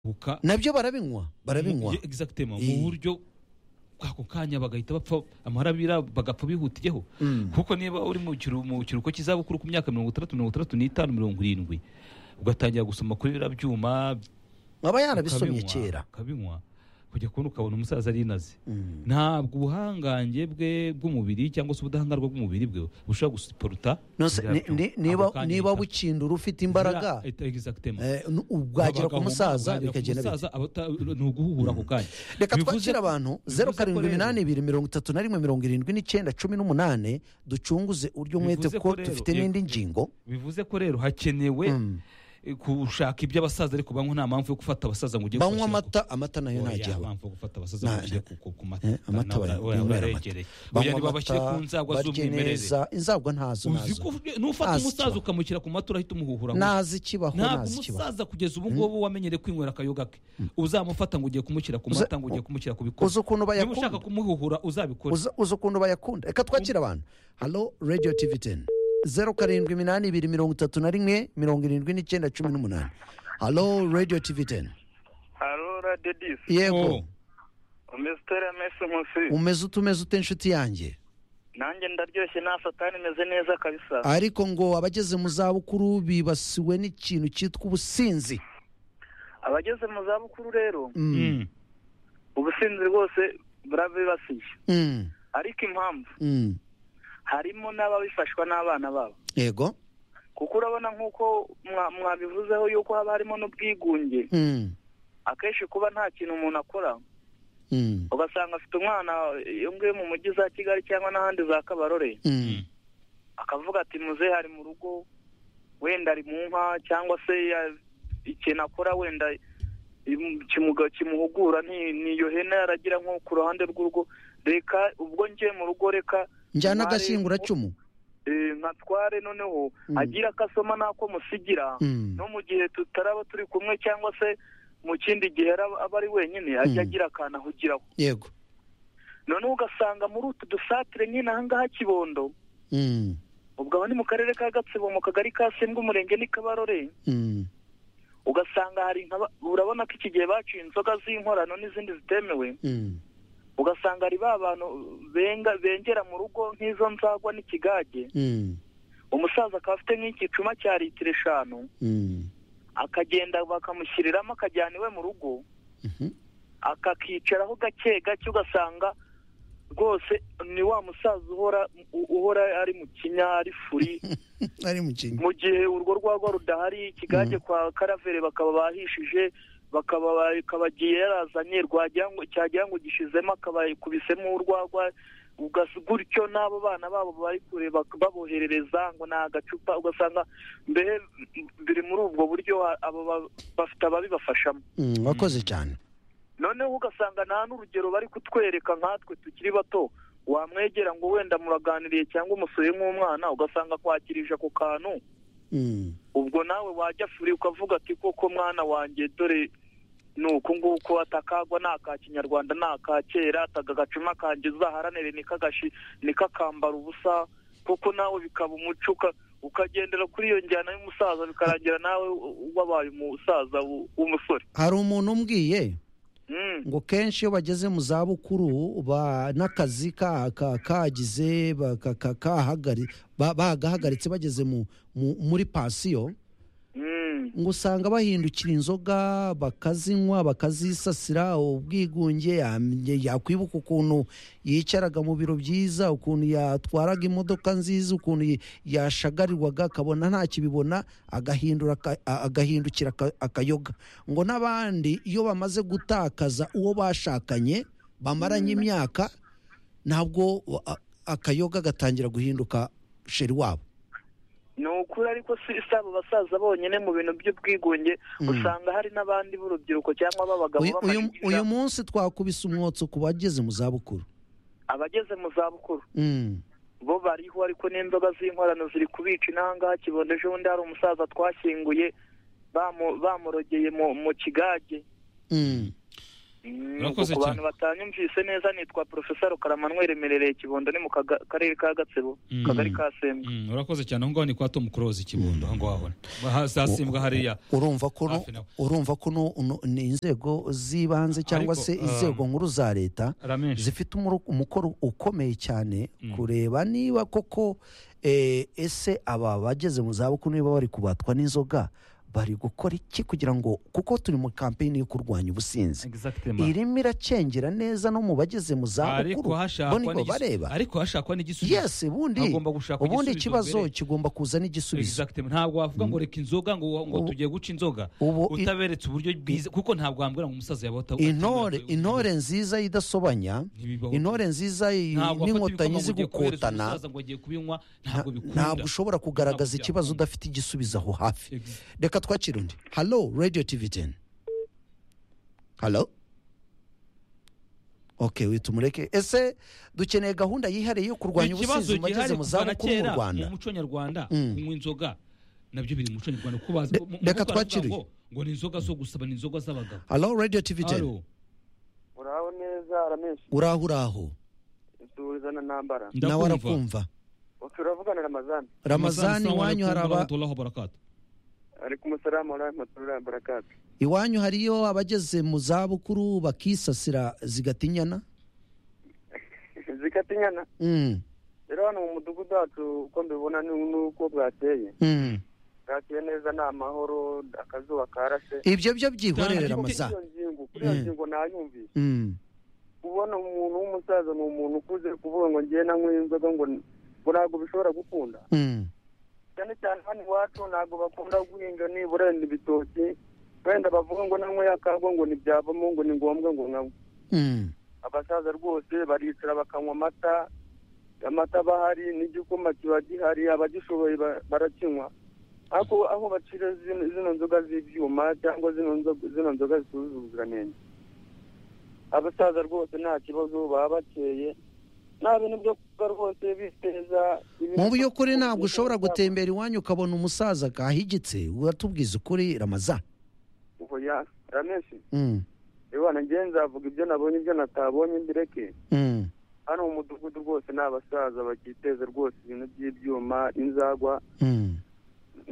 bagasohoka nabyo barabinywa barabinywa Ye- exactement Eh. mu buryo ako kanya bagahita bapfa amarabira bagapfa bihutiyeho Mm. kuko niba uri mu kiru- mu kiruhuko cy'izabukuru ku myaka mirongo itandatu mirongo itandatu n'itanu mirongo irindwi ugatangira gusoma kuri biriya byuma aba yarabisomye ukabinywa, kera ukabinywa kujya kubona ukabona umusaza arinaze Mm. ntabwo ubuhangange bwe bw'umubiri cyangwa se ubudahangarwa bw'umubiri bwe bushobora gusiporuta Nonse, biriya ni- byuma. ni- niba Ako kanya niba bihita- bukindura ufite imbaraga Biriya- exactement. eh, n- ubwagera ku Abagabo, musaza bwagira ku bikagenda bite musaza, abata- ni uguhuhura ako kanya reka Bivuze- twakire abantu bivuze zeru ko karindwi rero- iminani ibiri mirongo itatu na rimwe mirongo irindwi n'icyenda cumi n'umunane ducunguze uryo mwete Bivuze ko ko rero- dufite yego. n'indi ngingo bivuze ko rero hakenewe eh, gushaka iby'abasaza ariko banywa nta mpamvu yo gufata abasaza ngo ujye banywa kubashyira ku- amata amata nayo Oya, ntajyaho mpamvu yo gufata abasaza Nta- ngo ujye ku- ku- ku mata Eh, amata Ntabwo- bara- oya, binywera amata. bararegereye. banywa Oya, ntibabashyire ku amata, nzagwa barye z'umwimerere neza inzagwa ntazo uzi nazo ko nufata Ntazi umusaza ikibaho. ukamushyira ku mata urahita umuhuhura gusa. nazi ikibaho ntabwo nazi ikibaho umusaza kugeza ubu ngubu wamenyere kwinywera akayoga ke uzamufata ngo ugiye kumushyira ku Uza- mata ngo ugiye kumushyira ku uzi bikora ukuntu niba bayakunda ushaka kumuhuhura uzabikora uzi uzi ukuntu bayakunda reka twakire abantu halo radiyo tivi teni zeru karindwi iminani ibiri mirongo itatu na rimwe mirongo irindwi n'icyenda cumi n'umunani halo radiyo tivi teni haro radiyo disi yego Oh. umeze utera mesi munsi umeze utumeze ute nshuti yanjye nanjye ndaryoshye nta satani meze neza kabisa ariko ngo abageze mu zabukuru bibasiwe n'ikintu cyitwa ubusinzi abageze mu zabukuru rero Mm, Mm. ubusinzi rwose burabibasiye mm, ariko impamvu mm. harimo n'ababifashwa n'abana babo yego kuko urabona nk'uko mwa- mwabivuzeho yuko haba harimo n'ubwigunge Mm, akenshi kuba nta kintu umuntu akora mm, ugasanga afite umwana iyo ngiyo mu mujyi za kigali cyangwa n'ahandi za kabarore mm, akavuga ati muze hari mu rugo wenda ari mu nka cyangwa se ya- ikintu akora wenda im- kimuga- kimuhugura nti- niyo hene yaragira nko ku ruhande rw'urugo reka ubwo ngiye mu rugo reka njyana Umwari- agashinguracumu eh, nkatware noneho Mm. agira akasoma n'ako musigira Mm, no mu gihe tutaraba turi kumwe cyangwa se mu kindi gihe araba- aba ari wenyine ajya Mm. agira akantu ahugiraho yego noneho ugasanga muri utu dusatire nyine ahangaha kibondo Mm, ubwo aho ni mu karere ka gatsibo mu kagari ka sembwa umurenge ni kabarore mm, ugasanga hari nka ba- urabona ko iki gihe baciye inzoga z'inkorano n'izindi zitemewe mm, ugasanga hari ba bantu benga bengera mu rugo nk'izo nzagwa n'ikigage mm, umusaza akaba afite nk'igicuma cya litiro eshanu mm, akagenda bakamushyiriramo akajyana iwe mu rugo mhm, akakicaraho gake gake ugasanga rwose ni wa musaza uhora u- uhora ari mu kinya ari furi ari mu kintu mu gihe urwo rwagwa rudahari ikigage kwa karavere bakaba bahishije bakaba ba- kabagiye yarazanye rwagira ngo- cyagira ngo gishizemo akabakubisemo urwagwa ugas- gutyo n'abo bana babo bari kure bak- baboherereza ngo ni agacupa ugasanga mbere m- biri muri ubwo buryo ha- abo ba- bafite ababibafashamo Mm, wakoze cyane noneho ugasanga nta n'urugero bari kutwereka nkatwe tukiri bato wamwegera ngo wenda muraganiriye cyangwa umusuye nk'umwana ugasanga akwakirije ako kantu Mm, ubwo nawe wajya furi ukavuga ati koko mwana wanjye dore ni uku nguku atakagwa ni aka kinyarwanda ni aka kera ataga agacuma kanjye uzaharanire nikagashi nikakambara ubusa koko nawe bikaba umuco uka- ukagendera kuri iyo njyana y'umusaza bikarangira nawe u- wabaye umusaza w- w'umusore hari umuntu umbwiye Mm. ngo kenshi iyo bageze mu zabukuru ba- n'akazi ka- ka- kagize ba- ka- ka- kahagari- ba- bagahagaritse bageze mu- mu- muri pansiyo Mm. ngo usanga bahindukira inzoga bakazinywa bakazisasira ubwigunge ya- yakwibuka ukuntu yicaraga mu biro byiza ukuntu yatwaraga imodoka nziza ukuntu yi- yashagarirwaga akabona nta kibibona agahindura aka- a- agahindukira aka- akayoga ngo n'abandi iyo bamaze gutakaza uwo bashakanye bamaranye imyaka ntabwo a- akayoga gatangira guhinduka sheri wabo ni ukuri ariko si si abo basaza bonyine mu bintu by'ubwigunge Mm. usanga hari n'abandi b'urubyiruko cyangwa b'abagabo uyu, uyu, b'amashyiga, uyu munsi twakubise umwotsi ku bageze mu zabukuru abageze mu zabukuru Mm, bo bariho ariko n'inzoga z'inkorano ziri kubica intangaha kibondo ejo bundi hari umusaza twashyinguye bamu- bamurogeye mu mu kigage mm. Urakoze ku cyane. bantu batanyumvise neza nitwa porofesa rukara manuel remerereye kibondo ni mu kaga- karere ka gatsebo Mm. kagari ka sembe Mm, urakoze cyane aho ngaho ni kwa tom close ikibondo aho ngaho Aha zasimbwa hariya urumva ko no- Hafi nawe. urumva ko no- no- ni inzego z'ibanze cyangwa Ariko, se inzego um, nkuru za leta ramenshi zifite umuro- umukoro ukomeye cyane Mm. kureba niba koko eh, ese aba bageze mu zabukuru niba bari kubatwa n'inzoga bari gukora iki kugira ngo kuko turi mu kampeyini yo kurwanya ubusinzi Exactement. irimo iracengera neza no mu bageze mu zabukuru ariko hashakwa bo nibo n'igisubizo- bareba ariko hashakwa n'igisubizo yesi ubundi Hagomba gushakwa ubundi igisubizo ikibazo mbere. kigomba kuza n'igisubizo Exactement. ntabwo wavuga ngo reka inzoga ngo ngo Ubu- tugiye guca inzoga ubu i- utaberetse uburyo bwiza kuko ntabwo wambwira ngo umusaza yaba ata- intore atemera- intore nziza idasobanya Ntibibaho. intore nziza i- Ntabwo afata n'inkotanyi ibikoma ngo ugiye kohereza zigukotana umusaza ngo agiye kubinywa nta- ntabwo bikunda ntabwo ushobora kugaragaza Ntabwo ikibazo byakunda. udafite igisubizo aho hafi Ex- reka twakira undi halo radiyo tivi teni halo ok witumureke ese dukeneye gahunda yihariye yo kurwanya ikibazo ubusinzi mu gihari bageze mu kuva na zabukuru mu kera rwanda mu muco nyarwanda Mm. kunywa inzoga nabyo biri mu muco nyarwanda kuko bazi- Re- mu- mu- reka baravuga twakire. ngo- ngo ni inzoga zo gusaba ni inzoga z'abagabo halo radiyo tivi teni Alo, uraho neza arameshi uraho uraho suhuzana ntambara ndakumva. nawe arakumva turavugana ramazani ramazani Assalamu iwanyu hari alaikum aba warahmatullahi wabarakatuh. ariko umusarama warahmatullah barakatu iwanyu hariyo abageze mu zabukuru bakisasira zigatinyana zikatinyana Mm, rero hano mu mudugudu wacu uko mbibona ni uko bwakeye mm. bwakeye neza ni amahoro akazuba karashe ibyo byo byihorere Ariko- kuri ramazani iyo ngingo kuri iyo Mm. ngingo nayumvise Mm, kubona umuntu w'umusaza ni umuntu ukuze kuvuga ngo ngiye nanywe inzoga ngo ngo ntabwo bishobora gukunda mm. cyane cyane hano iwacu ntabwo bakunda guhinga nibura wenda ibitoki wenda bavuga ngo nanywe yakagwa ngo ntibyavamo ngo ni ngombwa ngo nkanywe Mm, abasaza rwose baricara bakanywa amata amata aba ahari n'igikoma kiba gihari abagishoboye ba- barakinywa ariko aho bacira zino zino nzoga z'ibyuma cyangwa zino nzo- zino nzoga zitujuje ubuziranenge abasaza rwose nta kibazo baba bakeye nta bintu byo kuba rwose biteza ibintu- mu by'ukuri ntabwo ushobora gutembera iwanyu ukabona umusaza kahigitse uratubwiza ukuri ramazani oya ramenshi Mm, reba nanjye nzavuga ibyo nabonye ibyo natabonye mbireke mm, hano mu mudugudu rwose ni abasaza bakiteza rwose ibintu by'ibyuma inzagwa mm.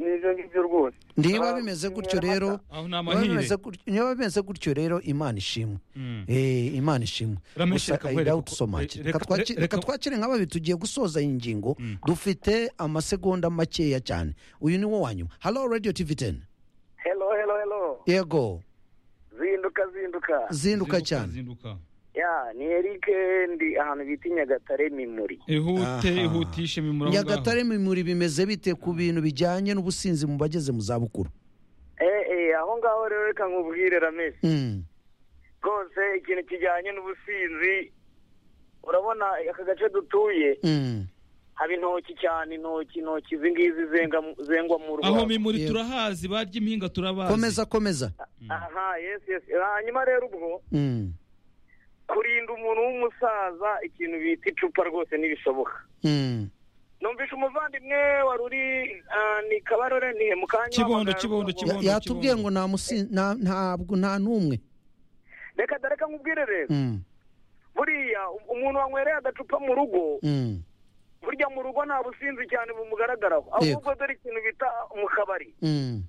n'ibyo ngibyo rwose niba bimeze gutyo rero aho ni niba bimeze amahire gutyo- niba bimeze gutyo rero imana ishimwe Mm. Eh, imana ishimwe Rameshe, gusa reka eh, uhere dawe kuko- tusomake. eh, Reka reka- twaki- reka- reka twakire nka babiri tugiye gusoza iyi ngingo Mm. dufite amasegonda makeya cyane uyu ni wo wanyuma halo radiyo tivi teni helo helo helo yego zinduka zinduka zinduka cyane zinduka. ya ni erike ndi ahantu bita i nyagatare mimuri ihute Aha. ihutishe mimura aho ngaho. nyagatare mimuri bimeze bite ku bintu bijyanye n'ubusinzi mu bageze mu zabukuru eh eh aho ngaho rero reka nkubwire ramesi Mm, rwose ikintu kijyanye n'ubusinzi urabona aka gace dutuye mm. haba intoki cyane intoki intoki izi ngizi zenga zengwa mu rwanda aho mimuri Yego. turahazi barya impinga turabazi komeza komeza aha yes yes hanyuma rero ubwo Mm, kurinda umuntu w'umusaza ikintu bita icupa rwose ntibishoboka mm. numvisha umuvandimwe wari uri ah, ni kabarore ni mu kanya Kibondo, uhamagara- Kibondo, Ya- Kibondo. yatubwiye ngo nta musin- nta- ntabwo nta n'umwe reka da reka nkubwire rero Mm, buriya umuntu wanywereye agacupa mu rugo mm, burya mu rugo nta businzi cyane bumugaragaraho Yego. ahubwo dore ikintu bita mu kabari mm.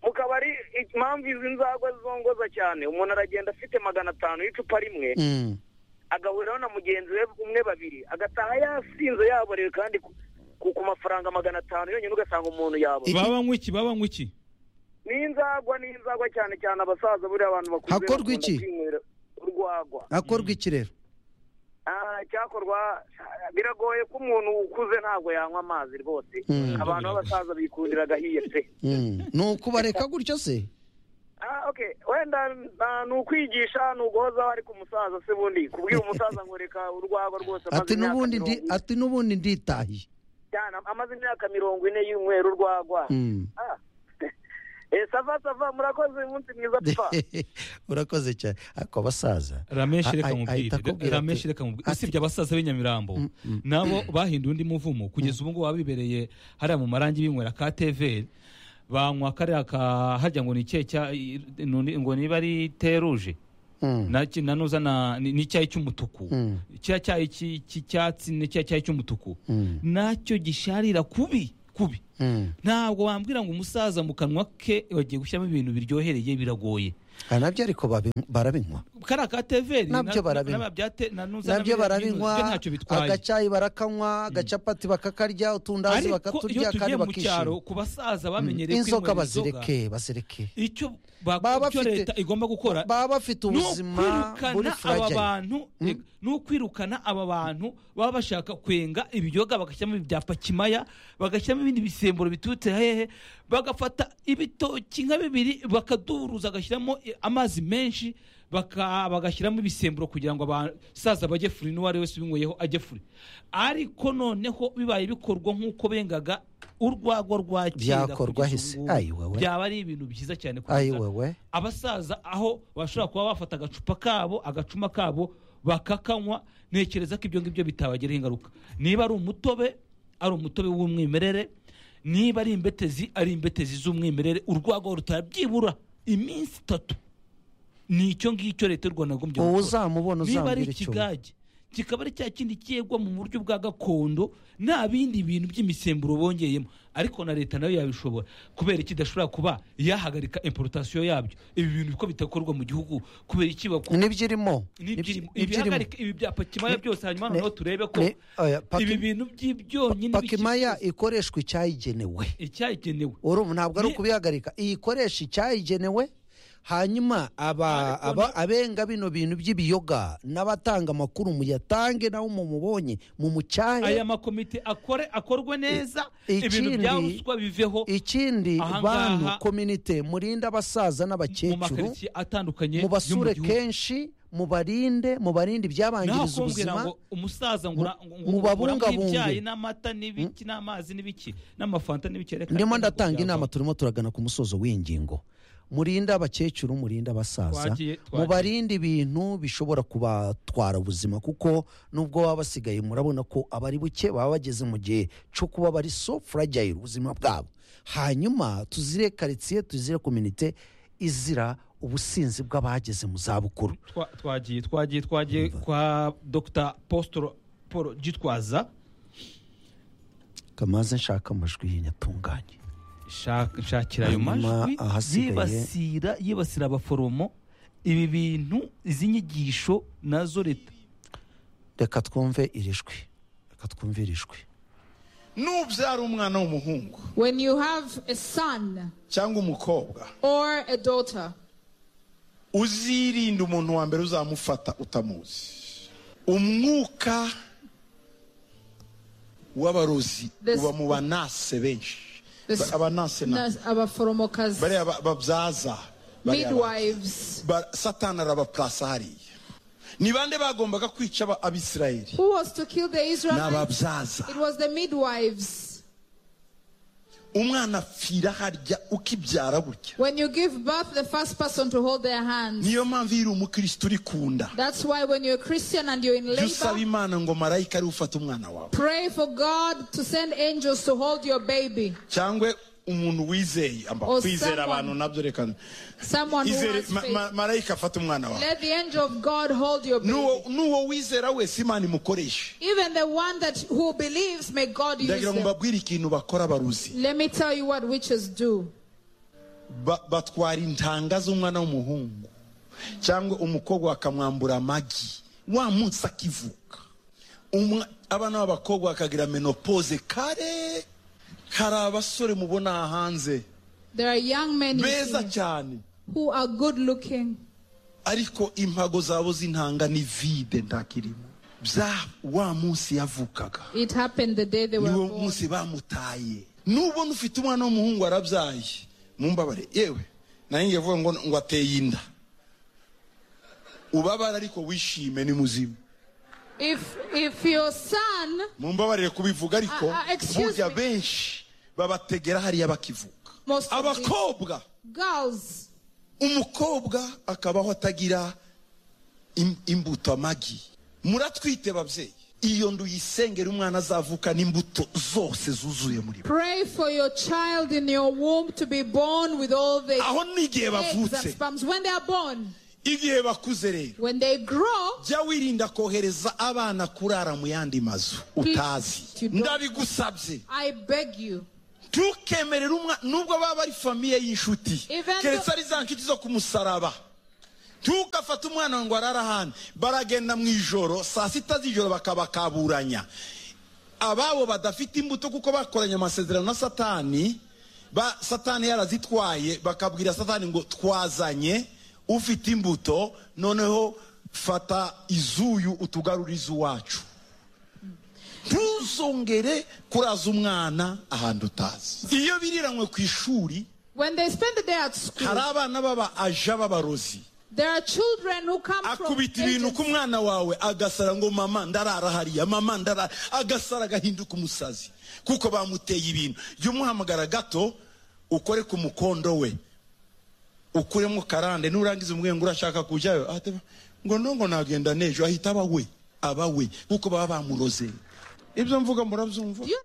mu kabari impamvu izi nzagwa zongoza cyane umuntu aragenda afite magana atanu y'icupa rimwe Mm, agahuriraho na mugenzi we umwe babiri agataha yasinze yaborewe kandi ku- ku ku mafaranga magana atanu yonyine ugasanga umuntu yaborewe baba banywa iki baba banywa iki n'inzagwa n'inzagwa cyane cyane abasaza buriya abantu bakuze Hakorwa bakunda iki? kwinywera urwagwa akorwa iki rero Ah, icyakorwa biragoye ko umuntu ukuze ntabwo yanywa amazi rwose Mm. abantu b'abasaza bikundira agahiye pe Mm. ni ukubareka gutyo se Ah, okay. wenda ah, ni ukwigisha ni uguhozaho ariko umusaza se bundi kubwira umusaza ngo reka urwagwa rwose amaze ati imyaka n'ubundi ndi mirongo ine. ati n'ubundi nditahiye cyane amaze imyaka mirongo ine y'umweru urwagwa Mm. Ah. Eh, sava sava murakoze umunsi mwiza pfa urakoze cyane ariko abasaza rameshe Ah, reka ah, mubwire ahita akubwira rameshe ati- reka mubwire ati- usibye abasaza b'inyamirambo Mm, mm. nabo bahinduye undi muvumo kugeza ubu ngubu babibereye hariya mu marangi binywera ka tv banywa kariya ka harya ngo ni ikihe cya i- none- ngo niba ari teruje naki nanoza na ni- n'icyayi cy'umutuku Mm. cya cyayi cy'i- cy'icyatsi ni cya cyayi cy'umutuku Mm. nacyo gisharira kubi kubi Mm. ntabwo wambwira ngo umusaza mu kanwa ke wagiye gushyiramo ibintu biryohereye biragoye Ah, nabyo ariko babi- barabinywa kariya ka teveri Nabyo barabinywa. nabyo barabinywa ntacyo bitwaye agacayi barakanywa agacapati bakakarya utundazi ariko iyo bakaturya tugiye kandi mu cyaro bakishima ku basaza bamenyereye inzoka kwinywera inzoga, bazireke bazireke icyo Baba bako- icyo bafite- leta igomba gukora baba bafite ni ubuzima buri ukwirukana aba fragile bantu reka, ni ukwirukana aba bantu baba bashaka kwenga ibiryoga bagashyiramo ibya pakimaya bagashyiramo ibindi bisemburo biturutse hehe bagafata ibitoki nka bibiri bakaduruza bagashyiramo i- amazi menshi baka- bagashyiramo ibisemburo kugira ngo abasaza bajye furi n'uwo ari wese ubinyweyeho ajye furi ariko noneho bibaye bikorwa nk'uko bengaga urwagwa rwa kera Byakorwa kugeza hese. ubu Ayi wewe. byaba ari ibintu byiza cyane ayi kugira wewe abasaza aho bashobora kuba bafata agacupa kabo agacuma kabo bakakanywa ntekereza ko ibyo ngibyo bitabagiraho ingaruka niba ari umutobe ari umutobe w'umwimerere niba ari imbetezi ari imbetezi z'umwimerere urwagwa rutabyibura iminsi itatu ni icyo ngicyo leta y'u rwanda yagombye uwo gukora. uzamubona niba ari uzambwira icyo ikigage kikaba ari cya kindi kiyegwa mu buryo bwa gakondo nta bindi bintu by'imisemburo bongeyemo ariko na leta nayo yabishobora kubera iki idashobora kuba yahagarika imporotasiyo yabyo ibi bintu ko bidakorwa mu gihugu kubera iki baku- n'ibyirimo n'ibyirimo n'ibyirimo ibihagarika ibi bya pakimaya byose hanyuma ne- noneho turebe ko ne- oya, paki- ibi bintu by'ibyonyine pakimaya ikoreshwa icyayigenewe icyagenewe urumva ntabwo ari Ni- ukubihagarika iyikoresha icyayigenewe hanyuma aba Ariko aba ni- abenga bino bintu by'ibiyoga n'abatanga amakuru muyatange nawe mumubonye mumucyahe aya makomite akore akorwe neza I- ibintu ikindi- bya ruswa biveho ikindi Ahangaha- bantu kominite murinde abasaza mu n'abakecuru makaritsiye atandukanye yo mu mubasure gihugu. kenshi mubarinde mubarinde naho ibyabangiriza kumbwira ubuzima ngo umusaza ngo ura- ngo- ngo mubabungabunge. uramo ibyayi n'amata n'ibiki n'amazi n'ibiki n'amafanta n'ibiki reka ndimo reka ndatanga ntabwo inama byavaho. turimo turagana ku musozo w'iyi ngingo murinde abakecuru murinde abasaza Twagiye- twagiye. mubarinde ibintu bishobora kubatwara ubuzima kuko nubwo baba basigaye murabona ko abari buke baba bageze mu gihe cyo kuba bari so fragile ubuzima bwabo hanyuma tuzire karitsiye tuzire kominite izira ubusinzi bw'abageze mu zabukuru Twa- twagiye twagiye twagiye kwa dr postolo paul gitwaza kamaze nshaka amajwi y'inyatunganye Shaka- nshakira ayo Hanyuma majwi ahasigaye- yibasira yibasira abaforomo ibi bintu izi nyigisho nazo leta reka twumve iri jwi reka twumve iri jwi nubyara umwana w'umuhungu When you have a son cyangwa umukobwa or a daughter, uzirinde umuntu wa mbere uzamufata utamuzi umwuka w'abarozi This- uba mu banase benshi This- Ba- abanase na nas- abaforomokazi, bariya ba- babyaza bariya ba- midwives. ba- satani arabapurasa hariya ni bande bagombaga kwica aba- abisirayeli Who was to kill the ni Israelites? ababyaza It was the midwives. umwana apfira harya ukibyara burya When you give birth, the first person to hold their hands. niyo mpamvu iyo uri umukirisitu uri kunda That's why when you're a Christian and you're in jya usaba labor, imana ngo marayika ariwe ufata umwana wawe pray for God to send angels to hold your baby. cyangwa umuntu wizeye amba Or kwizera someone- abantu nabyo reka Someone who izere has ma- ma- faith. marayika afata umwana wawe Let the angel of God hold your baby. N'uwo- n'uwo wizera wese imana imukoreshe Even the one that who believes, may God use ndagira ngo them. mbabwire ikintu bakora baruzi Let me tell you what witches do. Ba- batwara intanga z'umwana w'umuhungu cyangwa umukobwa bakamwambura amagi wa munsi akivuka Umwa- abana b'abakobwa bakagira menopoze kare hari abasore mubona aha hanze There are young men you beza see cyane who are good looking, ariko impago zabo z'intanga ni vide ntakirimo bya wa munsi yavukaga it happened the day they were niwo born. munsi bamutaye nubona ufite umwana w'umuhungu arabyaye mumbabare yewe nayo ngiye kuvuga ngo ngo ateye inda ubabara ariko wishime ni muzima If if your son, mumbabarire kubivuga ariko Ah, ah, excuse burya me. benshi babategera hariya bakivuka Most of the- abakobwa girls, umukobwa akabaho atagira im- imbuto amagi muratwite babyeyi iyo ndu yisengera umwana azavuka n'imbuto zose zuzuye muri bo pray for your child in your womb to be born with all the aho n'igihe eggs and bavutse sperms when they are born. igihe bakuze rero When they grow, jya wirinda kohereza abana kurara mu yandi mazu utazi ndabigusabye I beg you, ntukemerere umwana nubwo baba ari famiye y'inshuti Even though- keretse ari za nshuti zo ku musaraba ntukafate umwana ngo arare ahandi baragenda mu ijoro saa sita z'ijoro bakabakaburanya ababo badafite imbuto kuko bakoranye amasezerano na satani ba satani yarazitwaye bakabwira satani ngo twazanye ufite imbuto noneho fata izuyu utugarure iz'iwacu ntuzongere kuraza umwana ahantu utazi iyo biriranywe ku ishuri when they spend the day at school, hari abana baba aja b'abarozi there are children who come from akubita ibintu ku agents. mwana wawe agasara ngo mama ndarara hariya mama ndarara agasara agahinduka umusazi kuko bamuteye ibintu jya umuhamagara gato ukore ku mukondo we ukuremo karande nurangiza umubwire ngo urashaka kujyayo ahita aba, ngo no ngo nagenda n'ejo ahita aba we aba we kuko baba bamuroze ibyo mvuga murabyumva Do you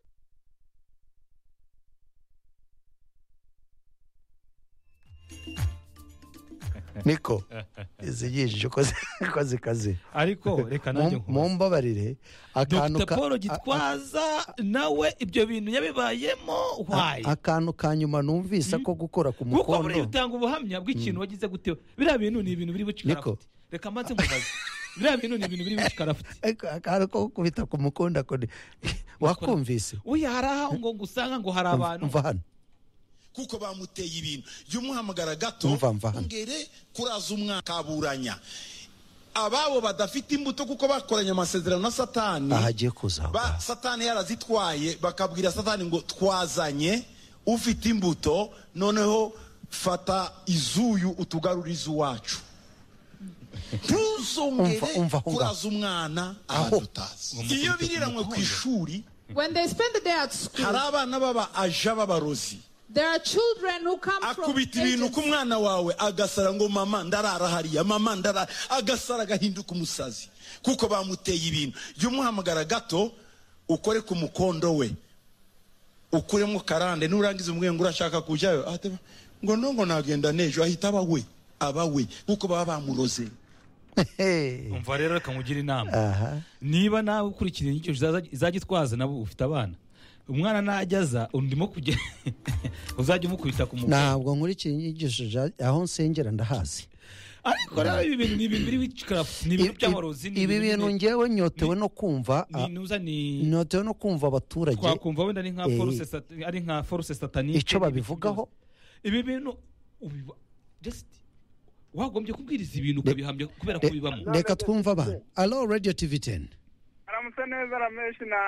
niko izigishije ukoze ukoze kazi ariko reka nanjye nkubaze. mumbabarire akantu dr ka- paul a- a- gitwaza nawe ibyo bintu yabibayemo wayi akantu ka nyuma numvise ko gukora kuko ku buriya mukondo utanga ubuhamya bw'ikintu wagize gute biriya bintu ni ibintu biri buce ikarafite reka mbanze nkubaze biriya bintu ni ibintu biri buce ikarafite Ariko akantu ko gukubita ku mukondo ako ni- wakumvise uyu hari aho ngo ngo usanga ngo hari abantu mva hano kuko bamuteye ibintu jya umuhamagara gato Mva, mva hano. ongere kuraza umwana kaburanya ababo badafite imbuto kuko bakoranye amasezerano na satani aha agiye kuza ba, satani yarazitwaye bakabwira satani ngo twazanye ufite imbuto noneho fata izuyu utugarure iz'iwacu Umva, ntuzongere umva, umva. kuraza umwana ahantu utazi iyo biriranywe ku ishuri When they spend the day at hari school, abana baba aja b'abarozi there are children who come from akubita ibintu ku agents. mwana wawe agasara ngo mama ndarara hariya mama ndarara agasara agahinduka umusazi kuko bamuteye ibintu jya umuhamagara gato ukore ku mukondo we ukuremo karande nurangiza umubwire ngo urashaka kujyayo ahita aba, ngo no ngo nagenda n'ejo ahita aba we aba we kuko baba bamuroze Hey. umva rero reka nkugire inama aha niba nawe ukurikira inyigisho zaza- izajya itwaza nabo ufite abana umwana najya aza undimo kujya uzajya umukubita ku mugore ntabwo nkurikira inyigisho za- aho nsengera ndahazi ariko rero ibi bintu ni ibintu biri buce ikarafite ni ibintu by'abarozi ni ibi bintu ibintu- ngewe nyotewe no kumva ni intuza ni nyotewe no kumva abaturage twakumva wenda ari nka eh, force sat- ari nka force satanike icyo babivugaho ibi bintu ubiba just wagombye kubwiriza ibintu ukabihamya kubera ko Re- bibamo reka twumve abantu alo radiyo tivi teni aramutse neza rameshi na